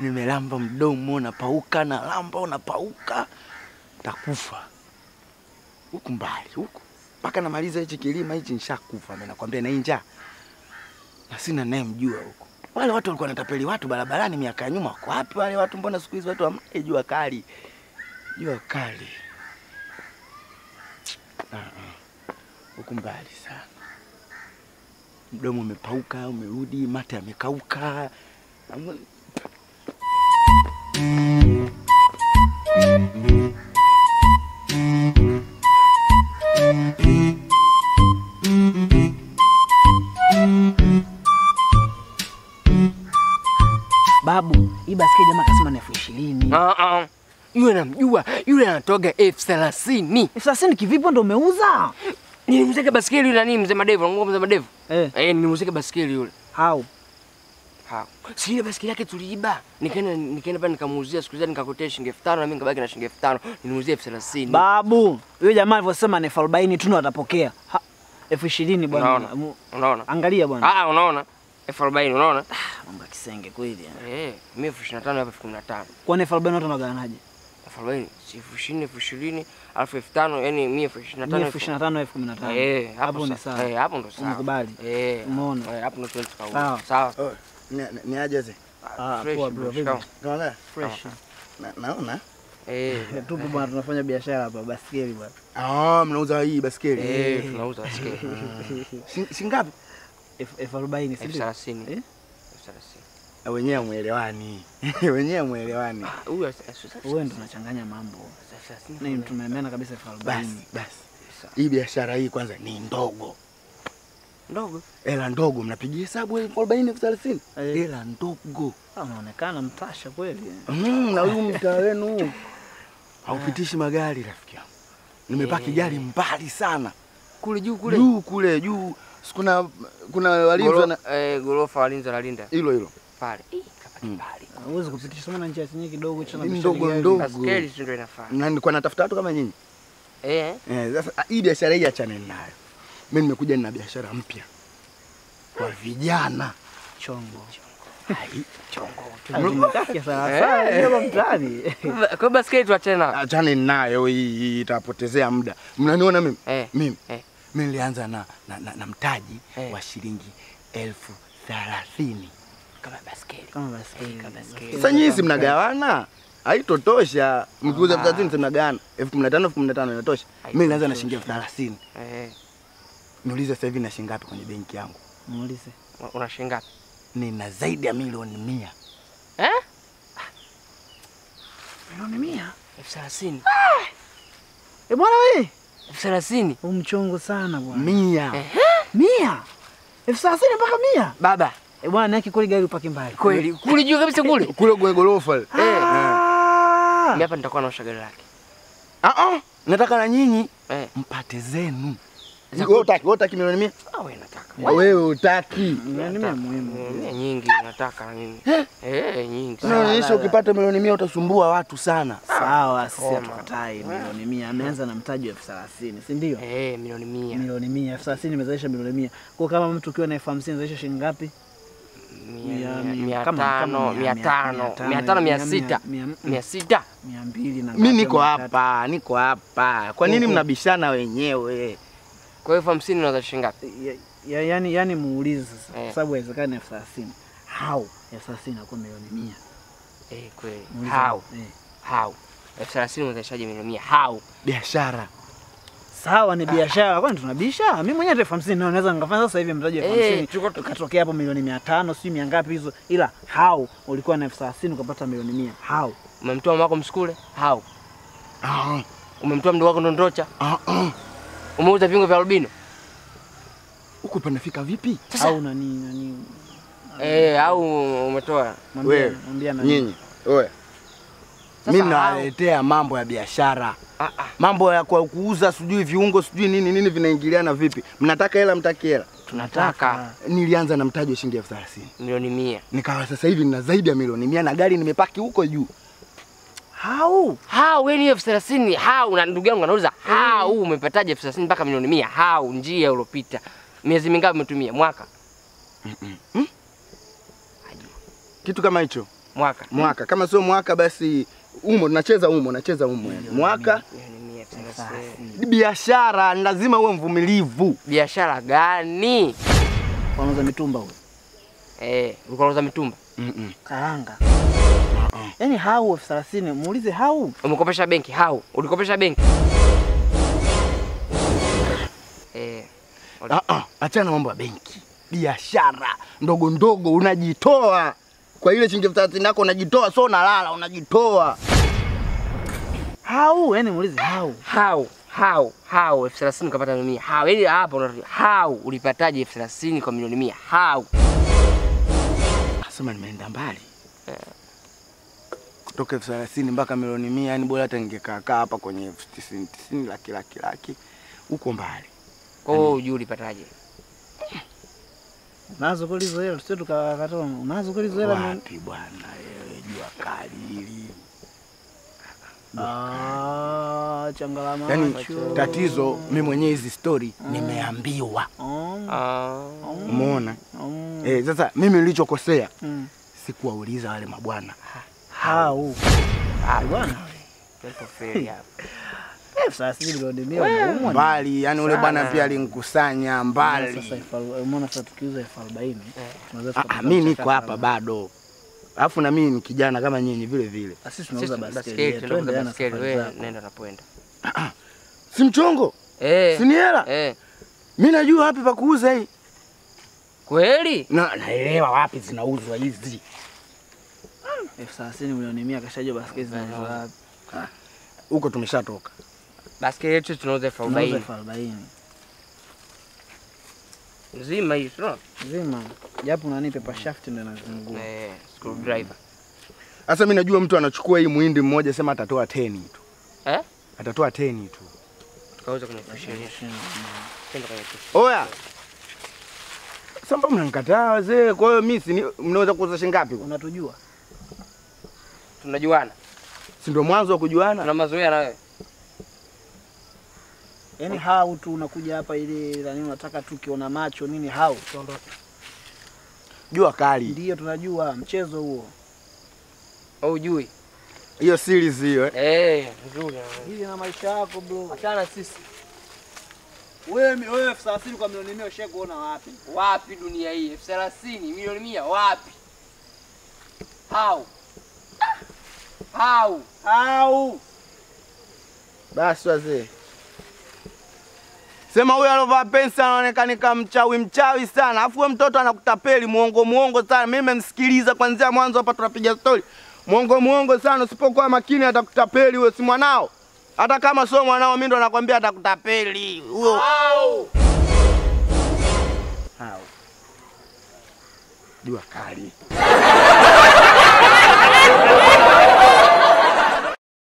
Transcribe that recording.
nimelamba mdomo napauka, na lamba unapauka, takufa huku mbali huku mpaka namaliza hichi kilima hichi nishakufa. Mimi nakwambia na hii njaa na sina naye mjua huko. Wale watu walikuwa wanatapeli watu barabarani miaka ya nyuma, wako wapi wale watu? Mbona siku hizi watu hamna jua kali, jua kali Ah, ah. huku mbali sana, mdomo umepauka, umerudi, mate yamekauka. Am- Babu, hii basikeli jamaa kasema ni elfu ishirini. Ah, ah. Yule namjua, yule anatoga elfu thelathini. Elfu thelathini kivipi ndo umeuza? Nilimuzika basikeli yule nani mzee Madevu, ngoma mzee Madevu. Eh, Eh, nilimuzika basikeli yule. how? Ha. Si ile basikeli yake tuliiba. Nikaenda nikaenda pale nikamuuzia siku zile nikakotea shilingi elfu tano na mimi nikabaki na shilingi elfu tano. Nilimuuzia elfu thelathini. Babu, huyo jamaa alivyosema ni elfu arobaini tu ndo atapokea. Ha, elfu ishirini bwana. Unaona? Mu- Unaona? Angalia bwana. Ah, unaona? elfu arobaini unaona? Mambo ya kisenge kweli. yani. Eh, mimi elfu ishirini na tano hapa elfu kumi na tano. Kwani elfu arobaini watu wanagawanaje? elfu arobaini si elfu ishirini elfu ishirini alafu elfu tano yani mimi elfu ishirini na Mimi tano elfu ishirini na tano elfu kumi na tano. Eh, Hapo ni sa- sawa. Eh, hapo ndo sawa. Umekubali? Eh. Umeona? Eh, hapo ndo tuwezi Sawa. tukauza. Sawa. Oh, ni- ni- ni aje ze? Ah, Fresh, poa bro, bro, vipi? shikamoo. Unaona? Fresh. Na, naona Eh. Tupo bwana tunafanya biashara hapa basikeli bwana. ah, mnauza hii basikeli Eh, tunauza basikeli. Shi- shingapi? Elfu elfu arobaini si elfu ndio? thelathini. Eh? Elfu thelathini. Ah, wenyewe mwelewani wenyewe mwelewani. Ah, Huyu elfu- elfu thelathini. Wewe ndo unachanganya mambo. Elfu thelathini. Ni tumemeana kabisa elfu Basi arobaini. basi, hii biashara hii kwanza ni ndogo, Ndogo. hela ndogo. Mnapigia hesabu elfu arobaini elfu thelathini Eh. hela ndogo. Ah, Unaonekana mtasha kweli. Mm, na huyu mtaa wenu huu haupitishi magari rafiki yangu. Nimepaki Eh. gari mbali sana Kule juu kule. juu kule juu, si kuna kuna walinzi Goro- wana eh, Gorofa walinzi wanalinda hilo hilo pale. Ih, kapaki Mm. mbali. Huwezi kupitisha sana njia chenye kidogo cha Ni ndogo ndogo. Basikeli si ndio inafaa. na nilikuwa natafuta watu kama nyinyi. Eh. Eh, sasa ah, hii biashara hii achane nayo. Mimi nimekuja na biashara mpya kwa vijana. chongo. Ai, Tumekakia sana sana ndio mtaani. Kwa hiyo basikeli tuachane nayo. Achane nayo hii, hii itapotezea muda. Mnaniona mimi? Eh. Mimi Eh. mimi nilianza na, na, na, na mtaji Eh. wa shilingi elfu thelathini. Kama basikeli. Kama basikeli. Kama basikeli. Sasa nyinyi si mnagawana? Haitotosha. Mkiuza elfu thelathini si mnagawana. elfu kumi na tano elfu kumi na tano inatosha. Mimi nilianza na shilingi elfu thelathini. Eh. Niulize sasa hivi na shilingi ngapi kwenye benki yangu? Muulize. Una shilingi ngapi? Nina zaidi ya milioni mia. Eh? Milioni mia. elfu thelathini. Eh bwana wewe, elfu thelathini. huu mchongo sana bwana. Mia. Mia. Elfu thelathini mpaka mia. Baba, Eh bwana, yake kweli gari upaki mbali. kweli kule juu kabisa kule. Kule kwenye gorofa. ile. Ah. Mimi hapa nitakuwa naosha gari lake. Ah ah, nataka na nyinyi Eh. mpate zenu. Za Wewe utaki, wewe utaki milioni mia? Ah, wewe nataka. Wewe utaki. Milioni mia muhimu. Mia nyingi nataka na mimi. Eh, nyingi. sana. Unaonyesha ukipata milioni mia utasumbua watu sana. Sawa, sisi Koma. hatukatai milioni mia. Ameanza na mtaji wa elfu thelathini, si ndio? Eh, milioni mia. Milioni mia, elfu thelathini imezalisha milioni mia. Kwa kama mtu ukiwa na elfu hamsini zalisha shilingi ngapi? Mia- Mia- mia- mia kama- tano, kama mia mia- tano, mia- mia tano, mia mia- sita. mia- mia- Mia sita. mia mbili na Mimi ngapi, niko mia tatu. hapa, niko hapa. Kwa nini mnabishana wenyewe? Kwa hiyo elfu hamsini unauza shilingi ngapi? Ya- ya- yani, yani muulize sasa, Eh. kwa sababu haiwezekani elfu thelathini. How elfu thelathini inakuwa milioni mia? Eh, kweli. Muulize. How? Eh. How? elfu thelathini unazalishaje milioni mia? How? Biashara. Sawa, ni biashara, kwani tunabisha? Mimi mwenyewe elfu hamsini ndio naweza nikafanya sasa hivi mtaji elfu Eh, hamsini tuko- ukatokea hapo milioni mia tano sijui mia ngapi hizo, ila how ulikuwa na elfu thelathini ukapata milioni mia? How? Umemtoa mama wako msukule? How? Ah, Umemtoa mdogo wako ndondocha? ah, ah. Umeuza viungo vya albino? Huko panafika vipi? Sasa- Au nani nani? Eh, au umetoa? Mwambie- Wewe, mwambie nani? Nyinyi. Oya. Sasa Mimi hao- nawaletea mambo ya biashara. Ah, ah. Mambo ya kwa kuuza sijui viungo sijui nini nini vinaingiliana vipi? Mnataka hela mtaki hela? Tunataka Nilianza na mtaji wa shilingi elfu thelathini. milioni mia. Nikawa sasa hivi nina zaidi ya milioni mia na gari nimepaki huko juu. How? How wewe ni elfu thelathini? How? Na ndugu yangu anauliza how umepataje elfu thelathini mpaka milioni mia? How? Njia uliopita. Miezi mingapi umetumia? Mwaka? Kitu kama hicho. Mwaka. Mwaka kama sio mwaka basi umo tunacheza umo, nacheza umo yani. Mwaka Milioni mia thelathini. biashara, ni lazima uwe mvumilivu. Biashara gani? Wanauza mitumba huyo. Eh, ulikuwa unauza mitumba. Mm-mm. Karanga. Yaani hau elfu thelathini muulize hau. Umekopesha benki? Hau. Ulikopesha benki? Eh. Ah, ah, achana na mambo ya benki, biashara ndogo ndogo, unajitoa kwa ile shilingi elfu thelathini yako, unajitoa, sio unalala, unajitoa. Hau, yaani muulize hau. Hau. Hau. Hau. Elfu thelathini ukapata milioni mia. Hau. Yaani hapa unarudi. Hau. Ulipataje elfu thelathini kwa milioni mia? Hau. Nasema nimeenda mbali kutoka elfu thelathini mpaka milioni mia, yani bora hata ningekaa kaa hapa kwenye elfu tisini tisini, laki laki laki, huko mbali. Kwa hiyo hujui ulipataje? Unazo kweli hizo hela, tusije tukakata. Unazo kweli hizo hela? Wapi bwana, wewe jua kali hili. Ah, changala Yani macho. tatizo mimi mwenyewe hizi story nimeambiwa, Mm, Ah. umeona mm, eh? Sasa mimi nilichokosea mm. sikuwauliza wale mabwana Hau. Ah, Bwana. Tupo feri hapa. Elfu thelathini milioni mia unaumwa. mbali, yani ule bwana Sana. pia alinikusanya Sasa mbali. elfu arobaini- umeona sasa tukiuza elfu arobaini tunaweza Ah, ah, tukapata mimi niko mchakato hapa kama- bado, alafu na mimi ni kijana kama nyinyi vile vile, Ah, Sisi Sisi tunauza baskeli, baskeli. tunaenda Twende kuuza na baskeli. safari Wewe zako. nenda unapoenda. si mchongo, Eh. si ni hela. Eh. Mimi najua wapi pa kuuza hii Kweli? na naelewa wapi zinauzwa hizi. elfu thelathini milioni mia kashajua baskeli zinauzwa wapi. Huko tumeshatoka. Baskeli yetu tunauza elfu Tunauza arobaini. elfu arobaini Nzima hii, sio? zima, japo nani pepa shaft ndio inazungua. Eh, screwdriver. Sasa mimi najua mtu anachukua hii muhindi mmoja, sema atatoa teni tu, Eh? atatoa teni tu. Tukauza kwenye elfu ishirini. Twende kwenye elfu ishirini. Oya, samba mnanikataa wazee. Kwa hiyo mimi si ni- mnaweza kuuza shilingi ngapi? Unatujua Tunajuana. Si ndio mwanzo wa kujuana? Tuna mazoea na wewe. yaani hau tu unakuja hapa ili nani unataka tu kiona macho nini hau Jua kali ndio tunajua mchezo huo Au hujui? hiyo series hiyo eh. Eh, nzuri. hivi na maisha yako bro Achana sisi. wewe wewe elfu thelathini kwa milioni mia ushawahi kuona wapi Wapi dunia hii? elfu thelathini milioni mia wapi? How? How? hau Basi wazee, sema huyo alovaa pensi anaonekana kama mchawi mchawi sana, afu wewe mtoto anakutapeli muongo muongo sana. Mimi nimemsikiliza kwanzia mwanzo hapa, tunapiga stori muongo muongo sana. Usipokuwa makini atakutapeli huyo, si mwanao. Hata kama sio mwanao, mimi ndo nakwambia atakutapeli huyo. How? Hao. Jua kali.